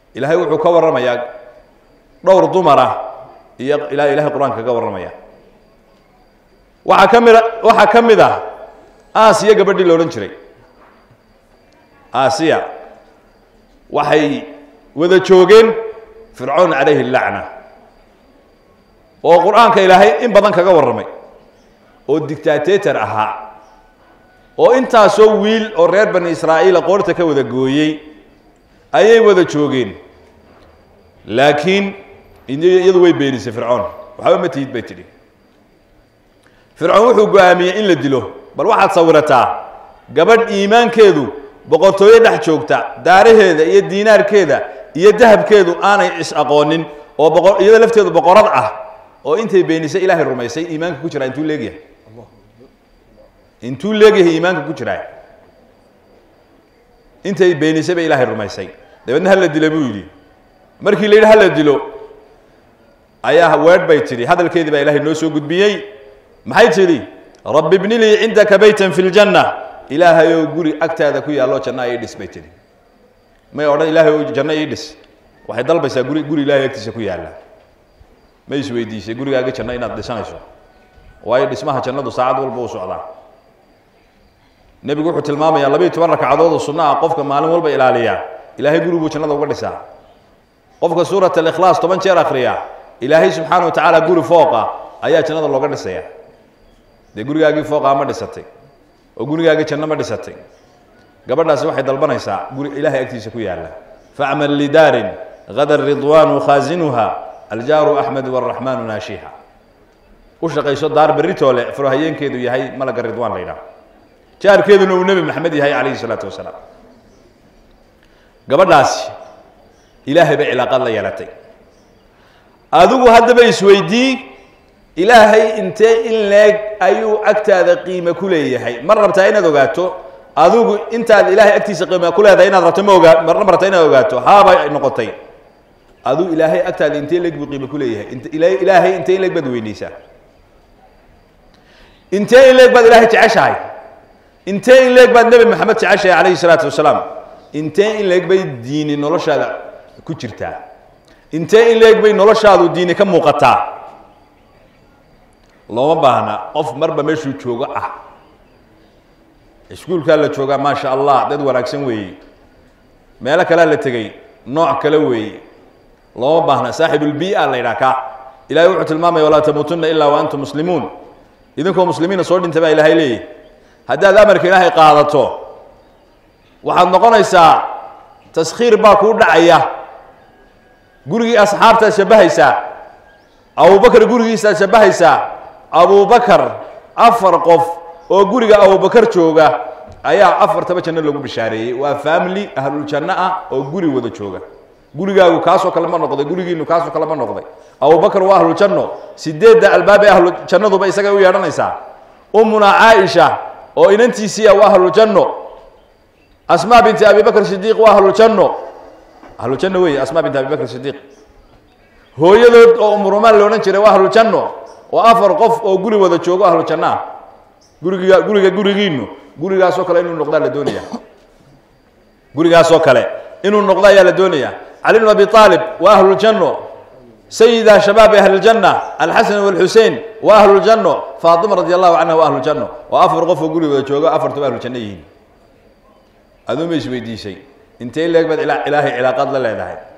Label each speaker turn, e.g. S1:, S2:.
S1: ilaahay wuxuu ka warramayaa dhowr dumar ah iyo ilaa ilahay qur-aanka kaga warramaya waxaa ka mida waxaa ka mid ah aasiya gabadhii la odhan jiray aasiya waxay wada joogeen fircoon calayhi lacna oo qur-aanka ilaahay in badan kaga warramay oo dictatetor ahaa oo intaasoo wiil oo reer bani israa'iila qoorta ka wada gooyey ayay wada joogeen laakiin iyadu way beenisay fircoon waxba ma tihid bay tidhi fircoon wuxuu go-aamiyey in la dilo bal waxaad sawirataa gabadh iimaankeedu boqortooyo dhex joogta daaraheeda iyo diinaarkeeda iyo dahabkeedu aanay is-aqoonin oo boqo iyada lafteedu boqorad ah oo intay beenisay ilaahay rumaysay iimaanka ku jiraa intuu leegyahay intuu leegyahay iimaanka ku jiraa intay beenisay bay ilaahay rumaysay dabeedna hala dila buu yidhi markii la yidhi hala dilo ayaa weedh bay tidhi hadalkeedii baa ilahay noo soo gudbiyey maxay tidhi rabbi bni lii cindaka baytan fi ljanna ilaahayow guri agtaada ku yaallo janna ii dhis bay tidhi may odhan ilaahayow janno ii dhis waxay dalbaysaa guri guri ilahay agtiisa ku yaalla ma isweydiisay gurigaaga janno inaad dhisanayso waayo dhismaha jannadu saacad walba u socdaa nebigu wuxuu tilmaamayaa labayo toban ragcadood oo sunno ah qofka maalin walba ilaaliya ilaahay guri buu jannada uga dhisaa qofka suurat alikhlaas toban jeer akhriya ilaahay subxaana wa tacaala guri fooqa ayaa jannada looga dhisaya dee gurigaagii fooqaa ma dhisatay oo gurigaagii janno ma dhisatay gabadhaasi waxay dalbanaysaa guri ilaahay agtiisa ku yaalla facmal lidaarin hada ridwaanu khaasinuha aljaaru axmed waraxmaanu naashiha u shaqayso daar beritoole furhayeenkeedu yahay malaga ridwaan la yidhaah jaarkeeduna uu nebi maxamed yahay calayhi salaatu wasalaam gabadhaasi ilaahay bay cilaaqaad la yeelatay adigu haddaba isweydii ilaahay intee in leeg ayuu agtaada qiime ku leeyahay mar rabtaa inaad ogaato adigu intaad ilaahay agtiisa qiime ku leedahay inaad rabto ma ogaa marna ma rabtaa inaad ogaato haabay noqotay adigu ilaahay agtaada intee leeg buu qiime ku leeyahay int ilaahay intee in leeg baad weyneysaa intee in leeg baad ilaahay jeceshahay intee in leeg baad nebi maxamed jeceshahay calayhi salaatu wasalaam intee in leeg bay diini noloshaada ku jirtaa intee in leeg bay noloshaadu diini ka muuqataa looma baahna qof marba meeshuu joogo ah iskuulkaa la joogaa maasha allah dad wanaagsan weeye meelo kalea la tegey nooc kale weeye looma baahna saaxibulbi-a la yidhaha ka ilahay wuxuu tilmaamaya walaa tamuutunna ilaa wa antum muslimuun idinkoo muslimiina soo dhinta baa ilaahay leeyahy haddaad amarka ilaahay qaadato waxaad noqonaysaa taskhiir baa kuu dhacaya gurigii asxaabtaad shabbahaysaa abubakar gurigiisaad shabbahaysaa abubakar afar qof oo guriga abubakar jooga ayaa afartaba janno lagu bishaareeyey waa family ahluljanno ah oo guri wada jooga gurigaagu kaasoo kale ma noqday gurigiinu kaasoo kale ma noqday abubakar waa ahlujanno sideedda albaab ee ahlu jannaduba isagay u yeedhanaysaa ummuna caaisha oo inantiisiia waa ahlujanno asmaa binti abi bakr sidiiq waa ahlujanno ahlujanno wey asmaa binti abi bakr sidiiq hooyadood oo umurumaan loodhan jiray waa ahlujanno oo afar qof oo guri wada joogo ahlujanno ah guriga guriga gurigiinu gurigaasoo kale inuu noqdaa la doonaya gurigaasoo kale inuu noqdo ayaa la doonaya cali bn abi aalib waa ahlujanno sayida shabaabi ahlijanna alxasan walxusein waa ahlujanno faatima radi allahu canha waa ahlujanno oo afar qof oo guri wada joogo afartuba ahlujanno yihiin aduu ma isweydiisay intee leeg baad ilaahay cilaaqaad la leedahay